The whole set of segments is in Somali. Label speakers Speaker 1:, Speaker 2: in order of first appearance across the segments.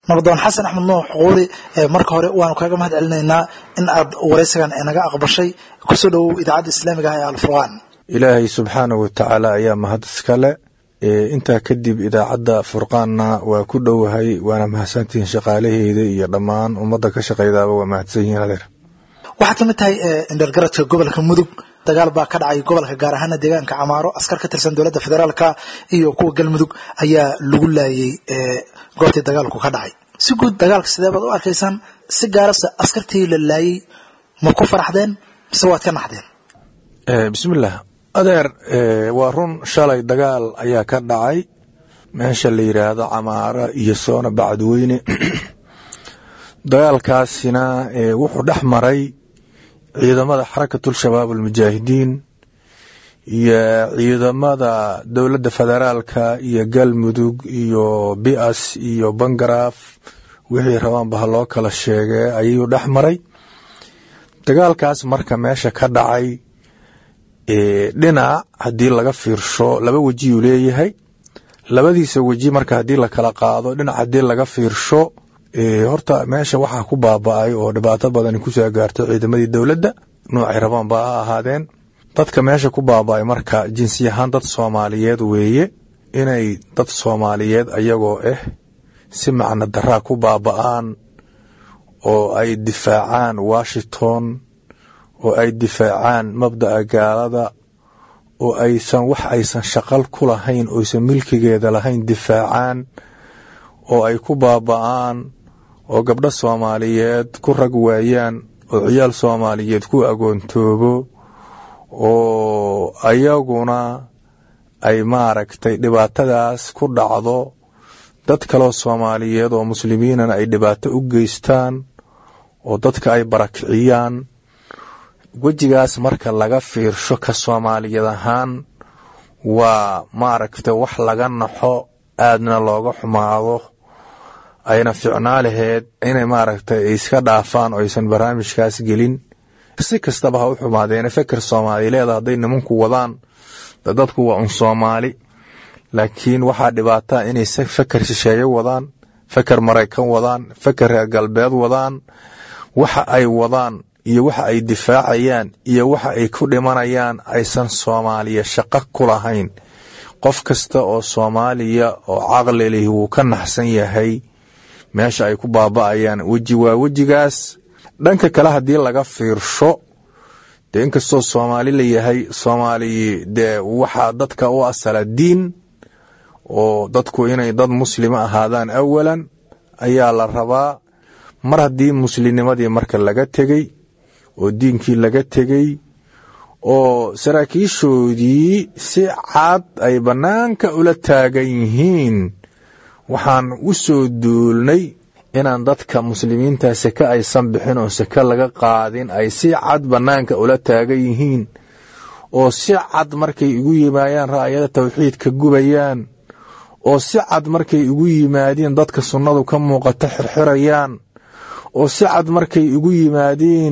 Speaker 1: nabadoon xasan axmed nuux quuri marka hore waanu kaaga mahad celinaynaa in aad waraysigan naga aqbashay kusoo dhowow idaacadda islaamiga ah ee alfurqaan
Speaker 2: ilaahay subxaanahu watacaala ayaa mahad iskale intaa kadib idaacadda furqaanna waa ku dhowahay waana mahadsantihiin shaqaalaheeda iyo dhammaan ummadda ka shaqaydaaba waa mahadsan yihiin adeer
Speaker 1: waxaad ka mid tahay indhergaradka gobolka mudug dagaal baa ka dhacay gobolka gaar ahaana deegaanka camaaro askar ka tirsan dowladda federaalka iyo kuwa galmudug ayaa lagu laayay goobtii dagaalku ka dhacay si guud dagaalka sidee baad u arkaysaan si gaarase askartii la laayay ma ku faraxdeen mise waad ka naxdeen
Speaker 2: bismillaah adeer waa run shalay dagaal ayaa ka dhacay meesha la yidhaahdo camaara iyo soona bacadweyne dagaalkaasina wuxuu dhex maray ciidamada xarakatul-shabaab almujaahidiin iyo ciidamada dowladda federaalka iyo galmudug iyo bias iyo bangaraaf wixii rabaanba ha loo kala sheegay ayuu dhex maray dagaalkaas marka meesha ka dhacay dhinac haddii laga fiirsho laba wejiyuu leeyahay labadiisa weji marka haddii la kala qaado dhinac haddii laga fiirsho horta meesha waxaa ku baaba-ay oo dhibaato badani kusoo gaarto ciidamadii dowladda noocay rabaan ba ha ahaadeen dadka meesha ku baaba-ay marka jinsi ahaan dad soomaaliyeed weeye inay dad soomaaliyeed ayagoo ah si macno daraa ku baaba-aan oo ay difaacaan washington oo ay difaacaan mabda'a gaalada oo aysan wax aysan shaqal ku lahayn oysan milkigeeda lahayn difaacaan oo ay ku baaba-aan oo gabdho soomaaliyeed ku rag waayaan oo ciyaal soomaaliyeed ku agoontoobo oo ayaguna ay maaragtay dhibaatadaas ku dhacdo dad kaloo soomaaliyeed oo muslimiinana ay dhibaato u geystaan oo dadka ay barakiciyaan wejigaas marka laga fiirsho ka soomaaliyad ahaan waa maaragta wax laga naxo aadna looga xumaado ayna ficnaa laheed inay maaragtay iska dhaafaan oo aysan barnaamijkaas gelin si kastaba ha u xumaadeene feker soomaalileeda hadday nimanku wadaan dadku waa un soomaali laakiin waxaa dhibaataa inay feker shisheeye wadaan feker maraykan wadaan feker reer galbeed wadaan waxa ay wadaan iyo waxa ay difaacayaan iyo waxa ay ku dhimanayaan aysan soomaaliya shaqo ku lahayn qof kasta oo soomaaliya oo caqli lih wuu ka naxsan yahay meesha ay ku baaba-ayaan weji waa wejigaas dhanka kale haddii laga fiirsho dee inkastoo soomaali la yahay soomaali dee waxaa dadka u asala diin oo dadku inay dad muslima ahaadaan awalan ayaa la rabaa mar haddii muslimnimadii marka laga tegey oo diinkii laga tegey oo saraakiishoodii si cad ay bannaanka ula taagan yihiin waxaan u soo duulnay inaan dadka muslimiinta seke aysan bixin oo seke laga qaadin ay si cad bannaanka ula taagan yihiin oo si cad markay igu yimaadaan ra'yada tawxiidka gubayaan oo si cad markay igu yimaadiin dadka sunnadu ka muuqata xirxirayaan oo si cad markay igu yimaadiin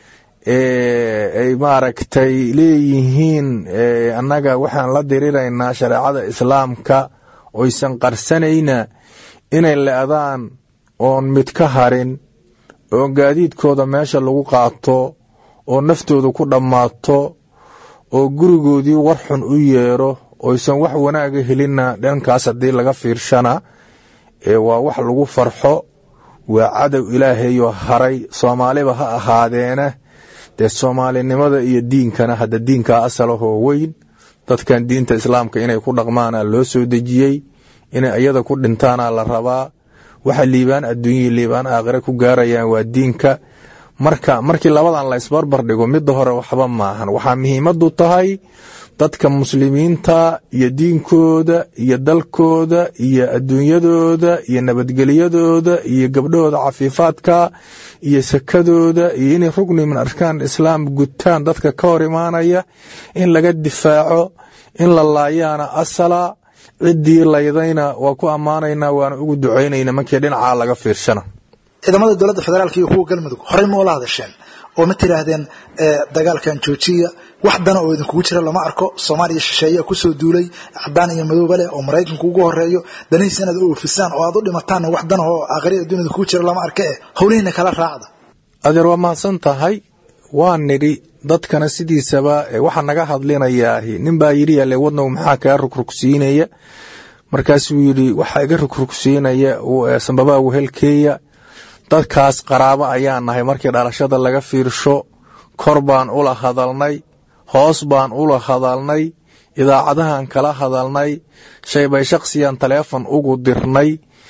Speaker 2: ay maaragtay leeyihiin annaga waxaan la diriraynaa shareecada islaamka oysan qarsanayna inay le'daan oon mid ka harin oo gaadiidkooda meesha lagu qaato oo naftooda ku dhammaato oo gurigoodii war xun u yeero oysan wax wanaaga helinna dhankaas haddii laga fiirshana waa wax lagu farxo waa cadow ilaahayoo haray soomaaliba ha ahaadeena dee soomaalinimada iyo diinkana hadda diinkaa asalahoo weyn dadkan diinta islaamka inay ku dhaqmaana loo soo dejiyey inay iyada ku dhintaana la rabaa waxa liibaan adduunyai liibaan aakhire ku gaarayaan waa diinka marka markii labadan la isbarbar dhigo midda hore waxba maahan waxaa muhiimadu tahay dadka muslimiinta iyo diinkooda iyo dalkooda iyo adduunyadooda iyo nabadgelyadooda iyo gabdhahooda cafiifaadka iyo sakadooda iyo inay rugni min arkaan islaam gutaan dadka ka hor imaanaya in laga difaaco in la laayaana asala ciddii laydayna waa ku ammaanaynaa waana ugu ducaynayna markii dhinacaa laga fiirshana
Speaker 1: ciidamada dowladda federaalk iyo kuwa galmudug horey ma ula hadasheen oo ma tiraahdeen dagaalkan joojiya wax dana oo idinkugu jira lama arko soomaaliya shisheeyaa kusoo duulay cadaan iyo madooba leh oo maraykanku ugu horeeyo danihiisa inaad u oofisaan oo aad u dhimataanna wax dana oo aakhiri adduun idinkugu jira lama arka eh howlihiina kala raacda
Speaker 2: adeer waa mahadsan tahay waa nidhi dadkana sidiisaba waxaa naga hadlinayaahi nin baa yidhi yalle wadnagu maxaa kaa rugrugsiinaya markaasuu yidhi waxaa iga rugrugsiinaya sambabaa wehelkeeya dadkaas qaraabo ayaa nahay markii dhalashada laga fiirsho kor baan ula hadalnay hoos baan ula hadalnay idaacadahan kala hadalnay shaybay shakhsiyan taleefon ugu dirnay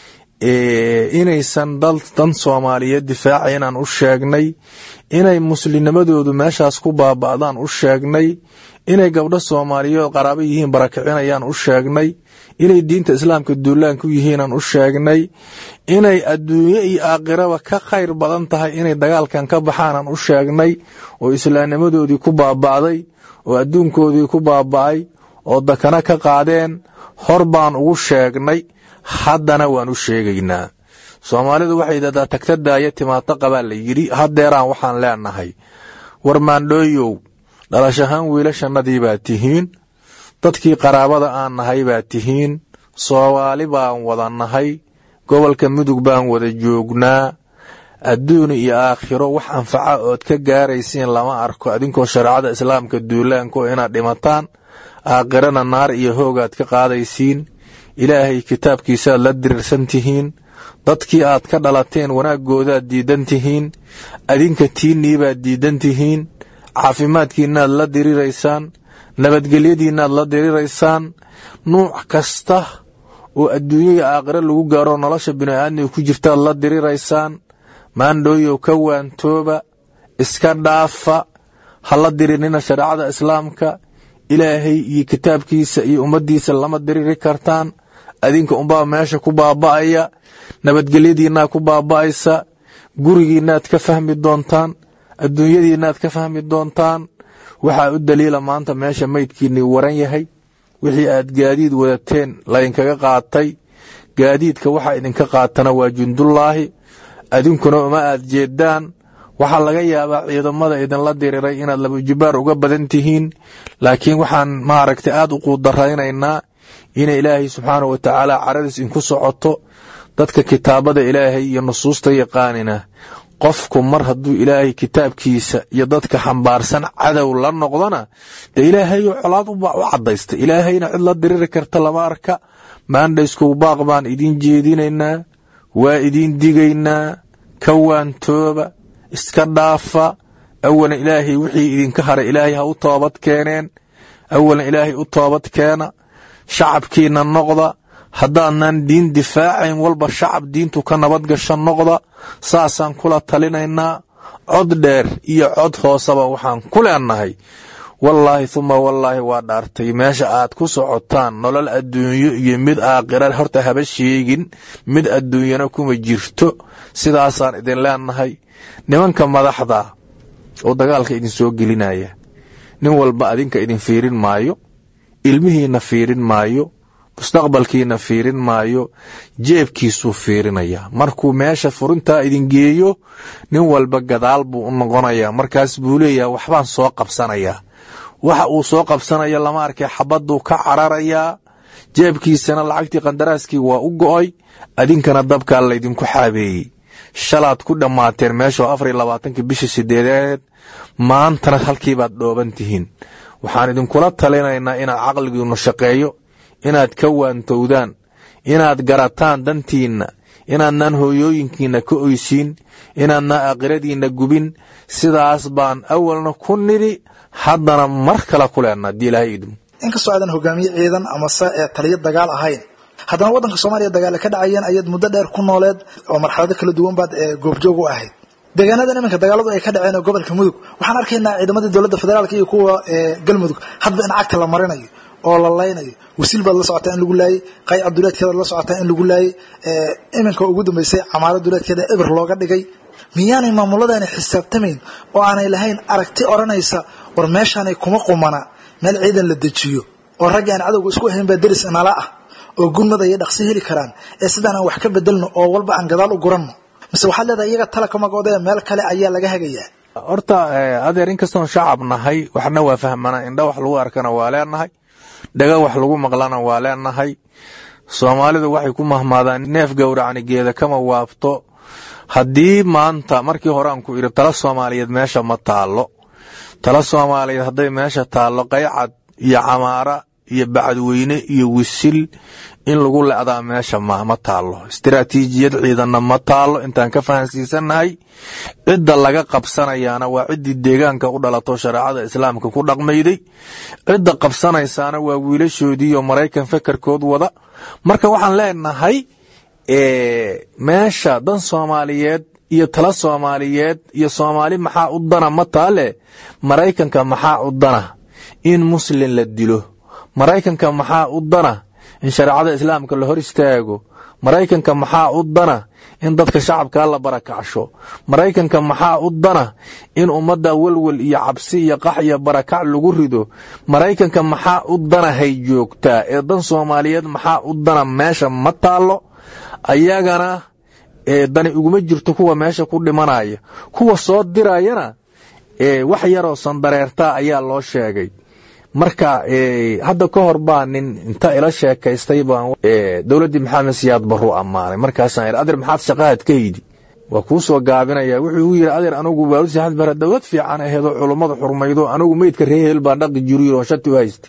Speaker 2: inaysan dan soomaaliyeed difaaca inaan u sheegnay inay muslimnimadoodu meeshaas ku baaba'daan u sheegnay inay gabdho soomaaliyeed qaraabo yihiin barakicinayaan u sheegnay inay diinta islaamka duulaan ku yihiinaan u sheegnay inay adduunye iyo aakhiraba ka khayr badan tahay inay dagaalkan ka baxaanaan u sheegnay oo islaamnimadoodii ku baaba'day oo adduunkoodii ku baaba'ay oo dakana ka qaadeen hor baan ugu sheegnay haddana waan u sheegaynaa soomaalidu waxay yidhahdaa tagta daaya timaado qabaa la yidhi haddeeraan waxaan leenahay war maandhooyow dhalashahaan wiilashannadii baa tihiin dadkii qaraabada aan nahay baa tihiin soomaali baan wada nahay gobolka mudug baan wada joognaa adduun iyo aakhiro wax anfaca ood ka gaaraysiin lama arko adinkoo shareecada islaamka duulaanko inaad dhimataan aakhirana naar iyo hoogaad ka qaadaysiin ilaahay kitaabkiisaad la diriirsan tihiin dadkii aad ka dhalateen wanaaggoodaad diidan tihiin adinka tiinniibaad diidan tihiin caafimaadkiinnaad la diriraysaan nabadgelyadiinnaad la diriraysaan nuuc kasta oo adduunya iyo aakhiro lagu gaaro nolosha bini'aadmiga ku jirtaad la diriraysaan maandhooyow ka waantooba iska dhaafa ha la dirinina shareecada islaamka ilaahay iyo kitaabkiisa iyo ummaddiisa lama diriri kartaan adinka unbaa meesha ku baaba'aya nabadgelyadiinnaad ku baaba'aysa gurigiinnaad ka fahmi doontaan adduunyadiinnaad ka fahmi doontaan waxaa u daliila maanta meesha maydkiinnii waran yahay wixii aad gaadiid wadateen laydinkaga qaatay gaadiidka waxaa idinka qaatana waa jundullaahi adinkuna uma aad jeedaan waxaa laga yaabaa ciidamada idinla diriray inaad labajibaar uga badan tihiin laakiin waxaan maaragtay aad u quudaraynaynaa inay ilaahay subxaana wa tacaala caradiis inku socoto dadka kitaabada ilaahay iyo nusuusta yaqaanina qofku mar hadduu ilaahay kitaabkiisa iyo dadka xambaarsan cadow la noqdona dee ilaahayo colaad u cadaysta ilaahayna cid la diriri karta lama arka maandhayskuw baaq baan idiin jeedinaynaa waa idiin digaynaa ka waantooba iska dhaafa awalan ilaahay wixii idinka haray ilaahay ha u toobad keeneen awalan ilaahay u toobad keena shacabkiina noqda haddaadnan diin difaacayn walba shacab diintu ka nabad gasha noqda saasaan kula talinaynaa cod dheer iyo cod hooseba waxaan ku leenahay wallaahi uma wallaahi waa dhaartay meesha aad ku socotaan nolol adduunyo iyo mid aakhira horta haba sheegin mid adduunyana kuma jirto sidaasaan idin leenahay nimanka madaxda oo dagaalka idin soo gelinaya nin walba adinka idin fiirin maayo ilmihiina fiirin maayo mustaqbalkiina fiirin maayo jeebkiisuu fiirinayaa markuu meesha furintaa idin geeyo nin walba gadaal buu u noqonayaa markaas buu leeyaha waxbaan soo qabsanayaa waxa uu soo qabsanaya lama arkay xabaduu ka cararayaa jeebkiisana lacagtii qandaraaskii waa u go'oy adinkana dabkaa laydinku xaabeeyey shalaad ku dhammaateen meeshoo afar iyo labaatankii bishii sideedeed maantana halkiibaad dhooban tihiin waxaan idinkula talinaynaa inaad caqligiinu shaqeeyo inaad ka waantowdaan inaad garataan dantiinna inaadnaan hooyooyinkiinna ka oysiin inaadnaan aakhiradiinna gubin sidaas baan awalna ku nidhi haddana mar kale ku leenna haddii ilaahay idmo
Speaker 1: inkastoo aadan hogaamiye ciidan amase ee taliyo dagaal ahayn haddana waddanka soomaaliya dagaale ka dhacayeen ayaad muddo dheer ku nooleed oo marxalado kala duwan baad goobjoog u ahayd deegaanadan iminka dagaaladu ay ka dhaceen oo gobolka mudug waxaan arkaynaa ciidamadii dowladda federaalka iyo kuwa galmudug hadba in cagta la marinayo oo la laynayo wasiil baad la socotaa in lagu laayey qayca duleedkeedaad la socotaa in lagu laayey iminka ugu dambeysay camaaro duleedkeeda eber looga dhigay miyaanay maamuladani xisaabtamayn oo aanay lahayn aragti odhanaysa war meeshaanay kuma qumana meel ciidan la dejiyo oo raggi aan cadowga isku ahayn baa deris inala ah oo gurmada iyo dhaqsi heli karaan ee sidaan aan wax ka bedelno oo walba aan gadaal u guranno mise waxaad leedahay iyaga tala ka magoodee meel kale ayaa laga hagayaa
Speaker 2: horta adeer inkastoon shacab nahay waxna waa fahmanaa indha wax lagu arkana waa leenahay dhaga wax lagu maqlana waa leenahay soomaalidu waxay ku mahmaadaan neef gowracni geeda kama waabto haddii maanta markii hore aan ku idhi tala soomaaliyeed meesha ma taallo tala soomaaliyeed hadday meesha taallo qaycad iyo camaara iyo bacadweyne iyo wisil in lagu le'daa meesha ma taallo istiraatiijiyad ciidanna ma taallo intaan ka fahansiisannahay cidda laga qabsanayaana waa ciddii deegaanka u dhalato shareecada islaamka ku dhaqmayday cidda qabsanaysaana waa wiilashoodiiyo maraykan fekerkood wada marka waxaan leenahay meesha dan soomaaliyeed iyo tala soomaaliyeed iyo soomaali maxaa u dana ma taale maraykanka maxaa u dana in muslin la dilo maraykanka maxaa u dana in shareecada islaamka la hor istaago maraykanka maxaa u dana in dadka shacabkaa la barakacsho maraykanka maxaa u dana in ummadda welwel iyo cabsi iyo qax iyo barakac lagu rido maraykanka maxaa u dana hay joogtaa ee dan soomaaliyeed maxaa u dana meesha ma taallo ayagana dani uguma jirto kuwa meesha ku dhimanaya kuwa soo dirayana wax yaroo sandareertaa ayaa loo sheegay marka hadda ka hor baa nin inta ila sheekaystay baan dowladdii maxamed siyaad baruu ammaanay markaasaan idhi adeer maxaad shaqahaad ka yidhi waa kuu soo gaabinaya wuxuu igu yidhi adeer anugu baalusi axmed bare dowlad fiican aheedoo culummadu xurmaydo anigu meydka ree heel baan dhaqi jiriyo oo shati u haystay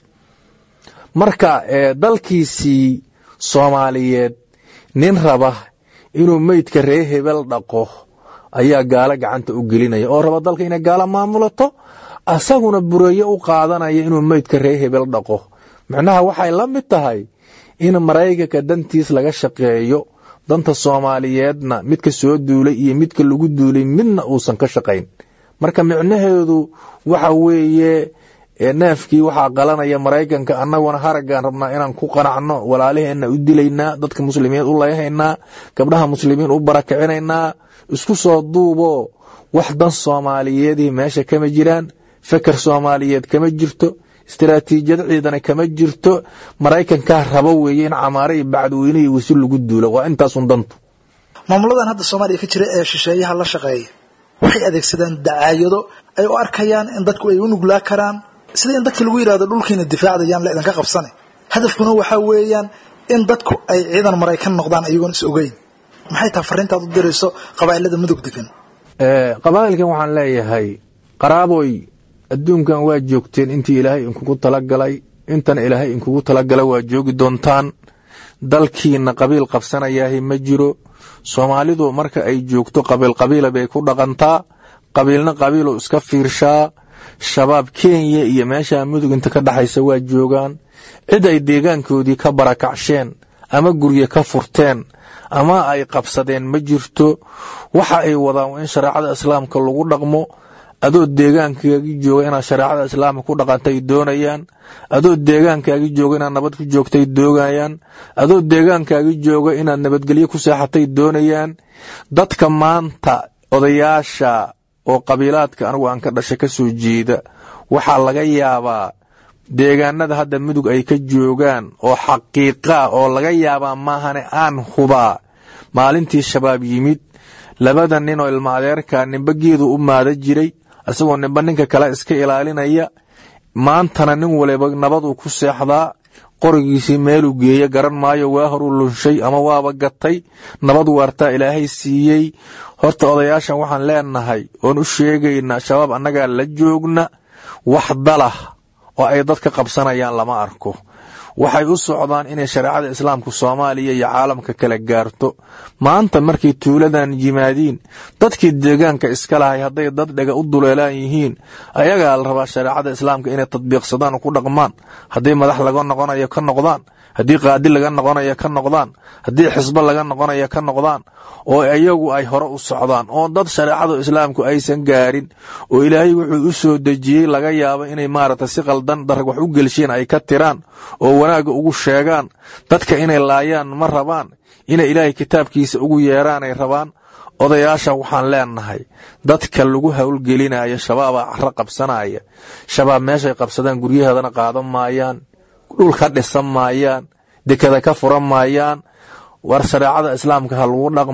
Speaker 2: marka dalkiisii soomaaliyeed nin raba inuu meydka ree hebel dhaqo ayaa gaalo gacanta u gelinaya oo raba dalka inay gaalo maamulato asaguna bureeyo u qaadanaya inuu meydka ree hebel dhaqo macnaha waxay la mid tahay in maraykanka dantiis laga shaqeeyo danta soomaaliyeedna midka soo duulay iyo midka lagu duulay midna uusan ka shaqayn marka micnaheedu waxa weeye neefkii waxaa qalanaya maraykanka annaguna haraggaan rabnaa inaan ku qanacno walaalaheenna u dilaynaa dadka muslimiin u layhaynaa gabdhaha muslimiin u barakicinaynaa isku soo duubo wax dan soomaaliyeedii meesha kama jiraan feker soomaaliyeed kama jirto istiraatiijiyad ciidana kama jirto maraykankaa rabo weeye in camaare iyo bacdweyne iyo wasi lagu duulo waa intaasun dantu
Speaker 1: maamuladan hadda soomaaliya ka jira ee shisheeyaha la shaqeeya waxay adeegsadaan dacaayado ay u arkayaan in dadku ay u nuglaa karaan sida in dadka lagu yidhahdo dhulkiina difaacdayaan la idinka qabsane hadafkuna waxaa weeyaan in dadku ay ciidan maraykan noqdaan ayagoon is ogeyn maxay taha fariintaad u dirayso qabaa'ilada mudug degan
Speaker 2: qabaa'ilkan waxaan leeyahay qaraaboy adduunkan waa joogteen intii ilaahay inkugu talagalay intana ilaahay inkugu talagalay waa joogi doontaan dalkiina qabiil qabsanayaahi ma jiro soomaalidu marka ay joogto qabiil qabiila bay ku dhaqantaa qabiilna qabiilu iska fiirshaa shabaab kenya iyo meesha mudug inta ka dhaxaysa waa joogaan cid ay deegaankoodii ka barakacsheen ama gurye ka furteen ama ay qabsadeen ma jirto waxa ay wadaan in shareecada islaamka lagu dhaqmo adoo deegaankaagii jooga inaad shareecada islaamka ku dhaqantay doonayaan adoo deegaankaagii jooga inaad nabad ku joogtay doonayaan adoo deegaankaagii jooga inaad nabadgelyo ku seexatay doonayaan dadka maanta odayaasha oo qabiilaadka anigu aan ka dhasha ka soo jeeda waxaa laga yaabaa deegaanada hadda mudug ay ka joogaan oo xaqiiqaa oo laga yaabaa maahane aan hubaa maalintii shabaab yimid labada nin oo ilma adeerka nimba geedu u maada jiray isagoo nimba ninka kale iska ilaalinaya maantana nin waliba nabaduu ku seexdaa qorigiisii meeluu geeya garan maayo waa horuu lunshay ama waaba gatay nabad waartaa ilaahay siiyey horta odayaashan waxaan leenahay oon u sheegaynaa shabaab annagaa la joogna wax dalah oo ay dadka qabsanayaan lama arko waxay u socdaan inay shareecada islaamka soomaaliya iyo caalamka kala gaarto maanta markay tuuladan yimaadiin dadkii deegaanka iska lahay hadday dad dhega u duleelaan yihiin ayagaa la rabaa shareecada islaamka inay tadbiiqsadaan oo ku dhaqmaan haddii madax laga noqonayo ka noqdaan haddii qaadi laga noqonayo ka noqdaan haddii xisbo laga noqonayo ka noqdaan oo iyagu ay hore u socdaan oo dad shareecadu islaamku aysan gaarin oo ilaahay wuxuu u soo dejiyey laga yaabo inay maaragta si qaldan darag wax u gelsheen ay ka tiraan oo wanaagga ugu sheegaan dadka inay laayaan ma rabaan inay ilaahay kitaabkiisa ugu yeeraanay rabaan odayaasha waxaan leenahay dadka lagu howlgelinayo shabaabaa caro qabsanaya shabaab meeshay qabsadaan guryaheedana qaadan maayaan dhul ka dhisan maayaan dekada ka furan maayaan war shareecada islaamka ha lagu dhaqmo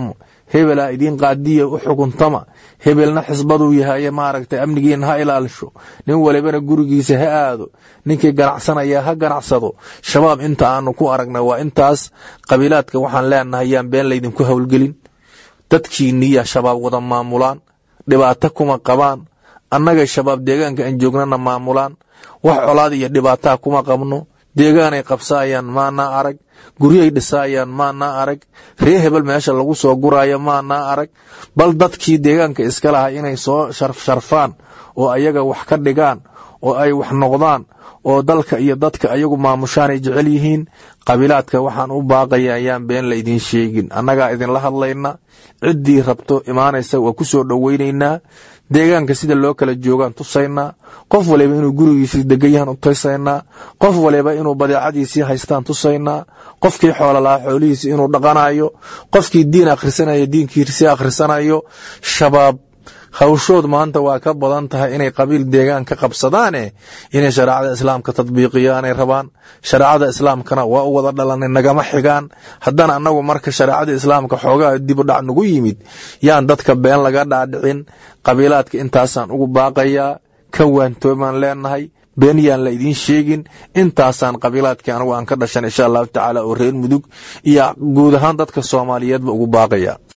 Speaker 2: hebelaa idiin qaadiya u xukuntama hebelna xisbaduu yahaye maaragtay amnigiina ha ilaalisho nin walibana gurigiisa ha aado ninkii ganacsanaya ha ganacsado shabaab inta aanu ku aragna waa intaas qabiilaadka waxaan leenahay yaan been laydinku howlgelin dadkiiniya shabaab wada maamulaan dhibaato kuma qabaan annagay shabaab deegaanka aan joognana maamulaan wax colaad iyo dhibaataa kuma qabno deegaanay qabsaayaan maanaa arag guryay dhisaayaan maanaa arag ree hebel meesha lagu soo guraayo maanaa arag bal dadkii deegaanka iska lahaa inay soo sharfsharfaan oo ayaga wax ka dhigaan oo ay wax noqdaan oo dalka iyo dadka ayagu maamushaan ay jecel yihiin qabiilaadka waxaan u baaqaya ayaan been la idiin sheegin annagaa idinla hadlayna ciddii rabto imaanaysa waa ku soo dhoweynaynaa deegaanka sida loo kala joogaan tusaynaa qof waliba inuu gurigiisii degan yahan u tusaynaa qof waliba inuu badeecadiisii haystaan tusaynaa qofkii xoola lahaa xoolihiisi inuu dhaqanayo qofkii diin akhrisanayo diinkiisii akhrisanayo shabaab hawshood maanta waa ka badan tahay inay qabiil deegaan ka qabsadaane inay shareecada islaamka tadbiiqiyaanay rabaan shareecada islaamkana waa u wada dhalanay nagama xigaan haddana annagu marka shareecada islaamka xoogaa dibu dhac nagu yimid yaan dadka been laga dhaadhicin qabiilaadka intaasaan ugu baaqayaa ka waantoomaan leenahay been yaan la idiin sheegin intaasaan qabiilaadkii anagu aan ka dhashan insha allahu tacaala oo reer mudug iyo guud ahaan dadka soomaaliyeedba ugu baaqaya